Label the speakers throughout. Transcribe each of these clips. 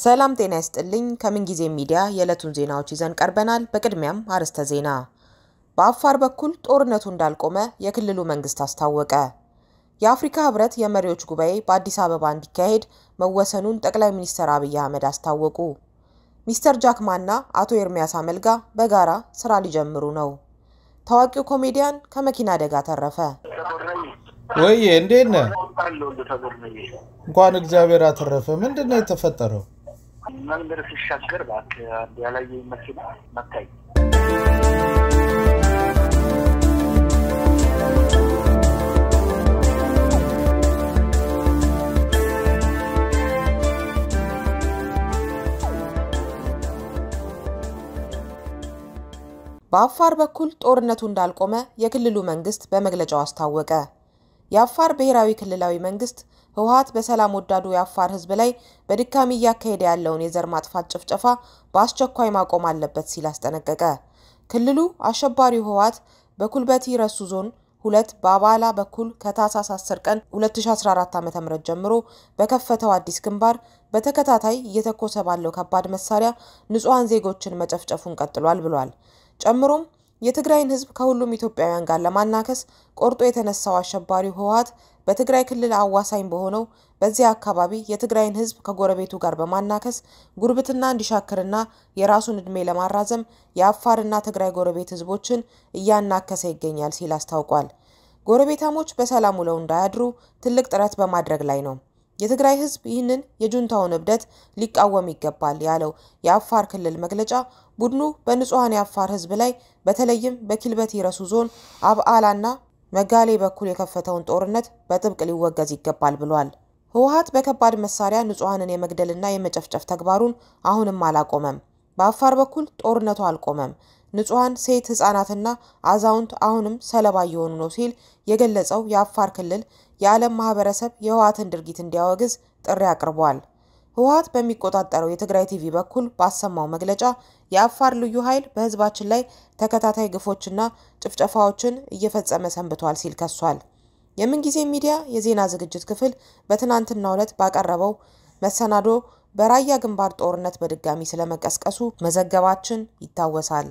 Speaker 1: ሰላም ጤና ይስጥልኝ። ከምንጊዜ ሚዲያ የዕለቱን ዜናዎች ይዘን ቀርበናል። በቅድሚያም አርዕስተ ዜና። በአፋር በኩል ጦርነቱ እንዳልቆመ የክልሉ መንግስት አስታወቀ። የአፍሪካ ህብረት የመሪዎች ጉባኤ በአዲስ አበባ እንዲካሄድ መወሰኑን ጠቅላይ ሚኒስትር አብይ አህመድ አስታወቁ። ሚስተር ጃክማና አቶ ኤርሚያስ አመልጋ በጋራ ስራ ሊጀምሩ ነው። ታዋቂው ኮሜዲያን ከመኪና አደጋ ተረፈ።
Speaker 2: ወይዬ እንዴት ነህ? እንኳን እግዚአብሔር አተረፈ። ምንድን ነው የተፈጠረው?
Speaker 3: መንገድ ሲሻገር እባክህ አንድ ያላየኝ መኪና መታኝ።
Speaker 1: በአፋር በኩል ጦርነቱ እንዳልቆመ የክልሉ መንግስት በመግለጫው አስታወቀ። የአፋር ብሔራዊ ክልላዊ መንግስት ህወሀት በሰላም ወዳዱ የአፋር ህዝብ ላይ በድጋሚ እያካሄደ ያለውን የዘር ማጥፋት ጭፍጨፋ በአስቸኳይ ማቆም አለበት ሲል አስጠነቀቀ። ክልሉ አሸባሪው ህወሀት በኩልበቲ ረሱ ዞን ሁለት በአባላ በኩል ከታህሳስ 10 ቀን 2014 ዓ.ም ጀምሮ በከፈተው አዲስ ግንባር በተከታታይ እየተኮሰ ባለው ከባድ መሳሪያ ንጹሐን ዜጎችን መጨፍጨፉን ቀጥሏል ብሏል። ጨምሮም የትግራይን ህዝብ ከሁሉም ኢትዮጵያውያን ጋር ለማናከስ ቆርጦ የተነሳው አሸባሪው ህወሀት በትግራይ ክልል አዋሳኝ በሆነው በዚያ አካባቢ የትግራይን ህዝብ ከጎረቤቱ ጋር በማናከስ ጉርብትና እንዲሻክርና የራሱን ዕድሜ ለማራዘም የአፋርና ትግራይ ጎረቤት ህዝቦችን እያናከሰ ይገኛል ሲል አስታውቋል። ጎረቤታሞች በሰላም ውለው እንዳያድሩ ትልቅ ጥረት በማድረግ ላይ ነው። የትግራይ ህዝብ ይህንን የጁንታውን እብደት ሊቃወም ይገባል ያለው የአፋር ክልል መግለጫ ቡድኑ በንጹሐን የአፋር ህዝብ ላይ በተለይም በኪልበቲ ረሱ ዞን አብዓላና መጋሌ በኩል የከፈተውን ጦርነት በጥብቅ ሊወገዝ ይገባል ብሏል። ህወሀት በከባድ መሳሪያ ንጹሐንን የመግደልና የመጨፍጨፍ ተግባሩን አሁንም አላቆመም። በአፋር በኩል ጦርነቱ አልቆመም። ንጹሐን ሴት ህጻናትና አዛውንት አሁንም ሰለባ እየሆኑ ነው ሲል የገለጸው የአፋር ክልል የዓለም ማህበረሰብ የህወሀትን ድርጊት እንዲያወግዝ ጥሪ አቅርቧል። ህወሀት በሚቆጣጠረው የትግራይ ቲቪ በኩል ባሰማው መግለጫ የአፋር ልዩ ኃይል በህዝባችን ላይ ተከታታይ ግፎችና ጭፍጨፋዎችን እየፈጸመ ሰንብቷል ሲል ከሷል። የምንጊዜ ሚዲያ የዜና ዝግጅት ክፍል በትናንትናው ዕለት ባቀረበው መሰናዶ በራያ ግንባር ጦርነት በድጋሚ ስለመቀስቀሱ መዘገባችን ይታወሳል።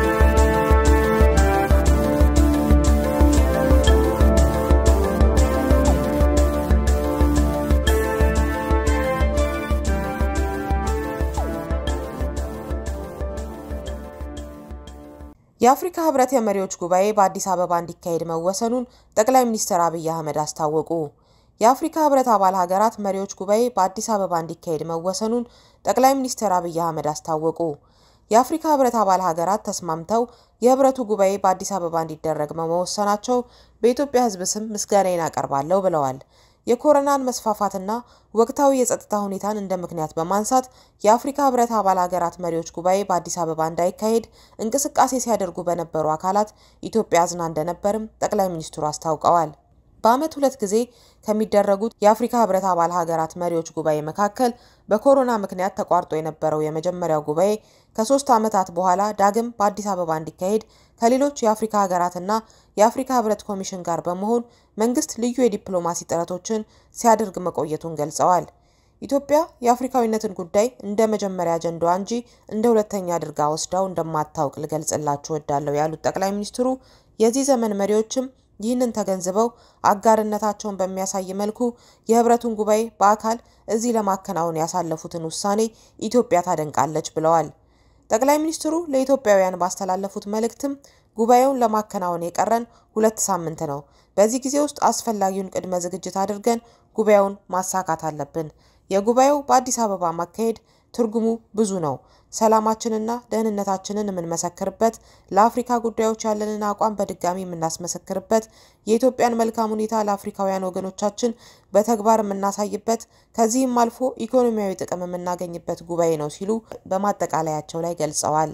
Speaker 1: የአፍሪካ ህብረት የመሪዎች ጉባኤ በአዲስ አበባ እንዲካሄድ መወሰኑን ጠቅላይ ሚኒስትር አብይ አህመድ አስታወቁ። የአፍሪካ ህብረት አባል ሀገራት መሪዎች ጉባኤ በአዲስ አበባ እንዲካሄድ መወሰኑን ጠቅላይ ሚኒስትር አብይ አህመድ አስታወቁ። የአፍሪካ ህብረት አባል ሀገራት ተስማምተው የህብረቱ ጉባኤ በአዲስ አበባ እንዲደረግ በመወሰናቸው በኢትዮጵያ ህዝብ ስም ምስጋናዬን አቀርባለሁ ብለዋል። የኮሮናን መስፋፋትና ወቅታዊ የጸጥታ ሁኔታን እንደ ምክንያት በማንሳት የአፍሪካ ህብረት አባል ሀገራት መሪዎች ጉባኤ በአዲስ አበባ እንዳይካሄድ እንቅስቃሴ ሲያደርጉ በነበሩ አካላት ኢትዮጵያ አዝና እንደነበርም ጠቅላይ ሚኒስትሩ አስታውቀዋል። በዓመት ሁለት ጊዜ ከሚደረጉት የአፍሪካ ህብረት አባል ሀገራት መሪዎች ጉባኤ መካከል በኮሮና ምክንያት ተቋርጦ የነበረው የመጀመሪያው ጉባኤ ከሶስት ዓመታት በኋላ ዳግም በአዲስ አበባ እንዲካሄድ ከሌሎች የአፍሪካ ሀገራትና የአፍሪካ ህብረት ኮሚሽን ጋር በመሆን መንግስት ልዩ የዲፕሎማሲ ጥረቶችን ሲያደርግ መቆየቱን ገልጸዋል። ኢትዮጵያ የአፍሪካዊነትን ጉዳይ እንደ መጀመሪያ አጀንዳዋ እንጂ እንደ ሁለተኛ አድርጋ ወስዳው እንደማታውቅ ልገልጽላችሁ እወዳለሁ ያሉት ጠቅላይ ሚኒስትሩ የዚህ ዘመን መሪዎችም ይህንን ተገንዝበው አጋርነታቸውን በሚያሳይ መልኩ የህብረቱን ጉባኤ በአካል እዚህ ለማከናወን ያሳለፉትን ውሳኔ ኢትዮጵያ ታደንቃለች ብለዋል። ጠቅላይ ሚኒስትሩ ለኢትዮጵያውያን ባስተላለፉት መልእክትም ጉባኤውን ለማከናወን የቀረን ሁለት ሳምንት ነው። በዚህ ጊዜ ውስጥ አስፈላጊውን ቅድመ ዝግጅት አድርገን ጉባኤውን ማሳካት አለብን። የጉባኤው በአዲስ አበባ ማካሄድ ትርጉሙ ብዙ ነው። ሰላማችንና ደህንነታችንን የምንመሰክርበት፣ ለአፍሪካ ጉዳዮች ያለንን አቋም በድጋሚ የምናስመሰክርበት፣ የኢትዮጵያን መልካም ሁኔታ ለአፍሪካውያን ወገኖቻችን በተግባር የምናሳይበት፣ ከዚህም አልፎ ኢኮኖሚያዊ ጥቅም የምናገኝበት ጉባኤ ነው ሲሉ በማጠቃለያቸው ላይ ገልጸዋል።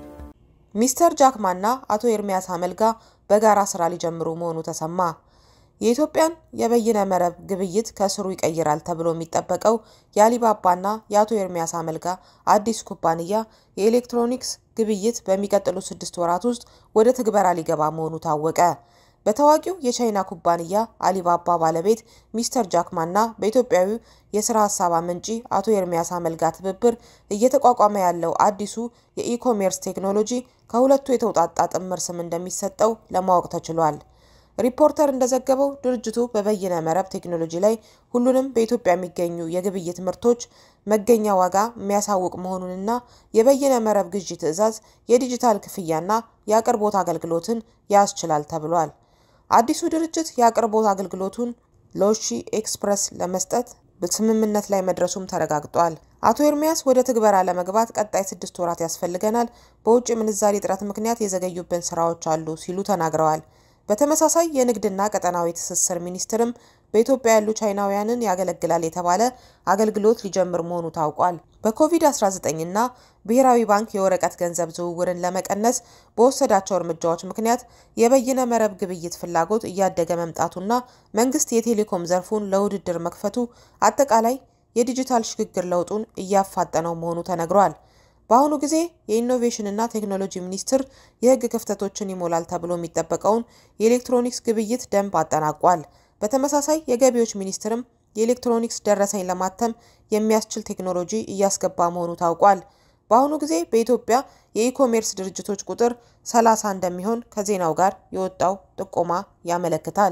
Speaker 1: ሚስተር ጃክማና አቶ ኤርሚያስ አመልጋ በጋራ ስራ ሊጀምሩ መሆኑ ተሰማ። የኢትዮጵያን የበይነ መረብ ግብይት ከስሩ ይቀይራል ተብሎ የሚጠበቀው የአሊባባና የአቶ ኤርሚያስ አመልጋ አዲስ ኩባንያ የኤሌክትሮኒክስ ግብይት በሚቀጥሉ ስድስት ወራት ውስጥ ወደ ትግበራ ሊገባ መሆኑ ታወቀ። በታዋቂው የቻይና ኩባንያ አሊባባ ባለቤት ሚስተር ጃክማና በኢትዮጵያዊው የስራ ሀሳብ አመንጪ አቶ ኤርሚያስ አመልጋ ትብብር እየተቋቋመ ያለው አዲሱ የኢኮሜርስ ቴክኖሎጂ ከሁለቱ የተውጣጣ ጥምር ስም እንደሚሰጠው ለማወቅ ተችሏል። ሪፖርተር እንደዘገበው ድርጅቱ በበይነ መረብ ቴክኖሎጂ ላይ ሁሉንም በኢትዮጵያ የሚገኙ የግብይት ምርቶች መገኛ ዋጋ የሚያሳውቅ መሆኑንና የበይነ መረብ ግዢ ትዕዛዝ፣ የዲጂታል ክፍያና የአቅርቦት አገልግሎትን ያስችላል ተብሏል። አዲሱ ድርጅት የአቅርቦት አገልግሎቱን ሎሺ ኤክስፕረስ ለመስጠት ስምምነት ላይ መድረሱም ተረጋግጧል። አቶ ኤርሚያስ ወደ ትግበራ ለመግባት ቀጣይ ስድስት ወራት ያስፈልገናል፣ በውጭ ምንዛሪ እጥረት ምክንያት የዘገዩብን ስራዎች አሉ ሲሉ ተናግረዋል። በተመሳሳይ የንግድና ቀጠናዊ ትስስር ሚኒስትርም በኢትዮጵያ ያሉ ቻይናውያንን ያገለግላል የተባለ አገልግሎት ሊጀምር መሆኑ ታውቋል። በኮቪድ-19 እና ብሔራዊ ባንክ የወረቀት ገንዘብ ዝውውርን ለመቀነስ በወሰዳቸው እርምጃዎች ምክንያት የበይነ መረብ ግብይት ፍላጎት እያደገ መምጣቱና መንግስት የቴሌኮም ዘርፉን ለውድድር መክፈቱ አጠቃላይ የዲጂታል ሽግግር ለውጡን እያፋጠነው መሆኑ ተነግሯል። በአሁኑ ጊዜ የኢኖቬሽንና ቴክኖሎጂ ሚኒስቴር የሕግ ክፍተቶችን ይሞላል ተብሎ የሚጠበቀውን የኤሌክትሮኒክስ ግብይት ደንብ አጠናቋል። በተመሳሳይ የገቢዎች ሚኒስቴርም የኤሌክትሮኒክስ ደረሰኝ ለማተም የሚያስችል ቴክኖሎጂ እያስገባ መሆኑ ታውቋል። በአሁኑ ጊዜ በኢትዮጵያ የኢኮሜርስ ድርጅቶች ቁጥር 30 እንደሚሆን ከዜናው ጋር የወጣው ጥቆማ ያመለክታል።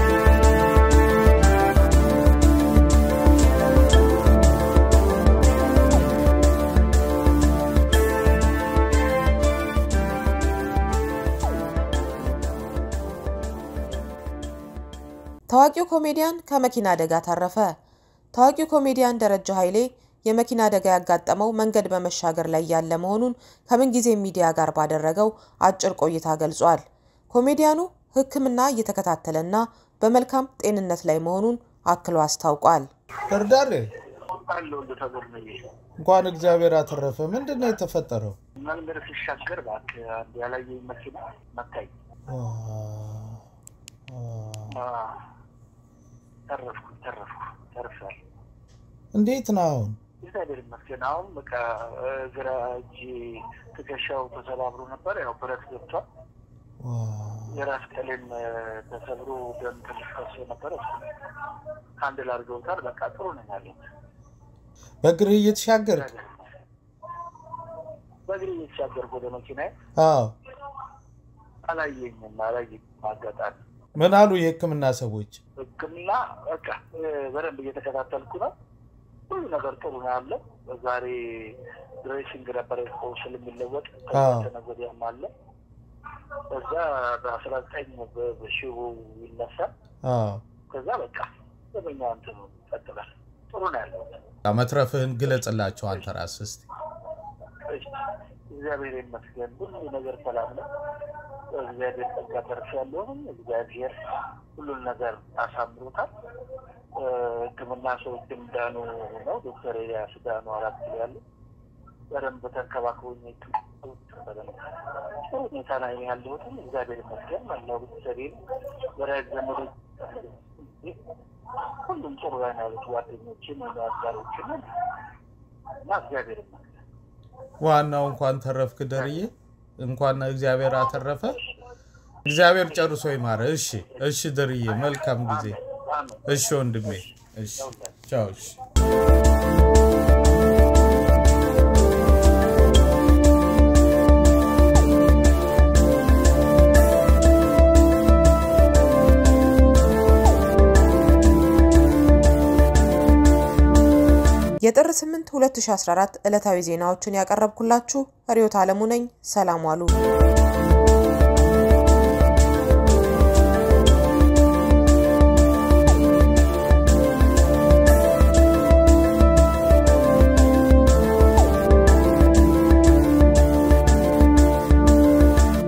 Speaker 1: ታዋቂው ኮሜዲያን ከመኪና አደጋ ተረፈ። ታዋቂው ኮሜዲያን ደረጃ ኃይሌ የመኪና አደጋ ያጋጠመው መንገድ በመሻገር ላይ ያለ መሆኑን ከምንጊዜ ሚዲያ ጋር ባደረገው አጭር ቆይታ ገልጿል። ኮሜዲያኑ ሕክምና እየተከታተለና በመልካም ጤንነት ላይ መሆኑን አክሎ አስታውቋል።
Speaker 2: እርዳሬ
Speaker 3: አለው ተብር ነው
Speaker 2: እንኳን እግዚአብሔር አተረፈ። ምንድን ነው የተፈጠረው?
Speaker 3: መንገድ ሲሻገር እባክህ አንድ ያላየኝ መኪና መታኝ። ተረፍኩ ተረፍኩ ተርፌያለሁ።
Speaker 2: እንዴት ነው አሁን?
Speaker 3: እግዚአብሔር ይመስገን። አሁን በቃ ግራ እጅ ትከሻው ተሰባብሮ ነበር። ያው ብረት ገብቷል። የራስ ቀሌም ተሰብሮ ደም ትንሽ ፈሶ ነበረ። አንድ ላድርገውታል። በቃ ጥሩ ነኝ ያለሁት።
Speaker 2: በእግርህ እየተሻገርክ?
Speaker 3: በእግሬ እየተሻገርኩ ወደ መኪናዬ
Speaker 2: አዎ።
Speaker 3: አላየኝም አላየኝም አጋጣሚ
Speaker 2: ምን አሉ የህክምና ሰዎች?
Speaker 3: ሕክምና በቃ በደንብ እየተከታተልኩ ነው። ሁሉ ነገር ጥሩ ነው ያለው። ዛሬ ድሬሲንግ ነበር ስል የሚለወጥ ከነገ ወዲያም አለ። ከዛ በአስራ ዘጠኝ በሺሁ ይነሳል።
Speaker 2: አዎ።
Speaker 3: ከዛ በቃ ዘበኛ እንትን ይቀጥላል። ጥሩ ነው ያለው።
Speaker 2: መትረፍህን ግለጽላቸው አንተ ራስህ እስኪ።
Speaker 3: እግዚአብሔር ይመስገን ሁሉ ነገር ሰላም ነው። እግዚአብሔር ጸጋ ተርፍ ያለውንም እግዚአብሔር ሁሉን ነገር አሳምሮታል። ሕክምና ሰዎችም ዳኑ ነው። ዶክተር ኤልያስ ዳኑ አራት ኪሎ ያሉ በደንብ ተንከባክቦኝ በደንብ ጥሩ ሁኔታ ላይ ነው ያለሁትም እግዚአብሔር ይመስገን። መላው ቤተሰቤን ወዳጅ ዘመዶች ሁሉም ጥሩ ላይ ነው ያሉት ጓደኞችን አጋሮችን እና እግዚአብሔር ይመስገን።
Speaker 2: ዋናው እንኳን ተረፍክ ደርዬ፣ እንኳን እግዚአብሔር አተረፈ። እግዚአብሔር ጨርሶ ይማረ። እሺ፣ እሺ ደርዬ፣ መልካም ጊዜ። እሺ ወንድሜ፣ እሺ፣ ቻው። እሺ
Speaker 1: የጥር 8 2014 ዕለታዊ ዜናዎችን ያቀረብኩላችሁ ርዕዮት ዓለሙ ነኝ። ሰላም ዋሉ።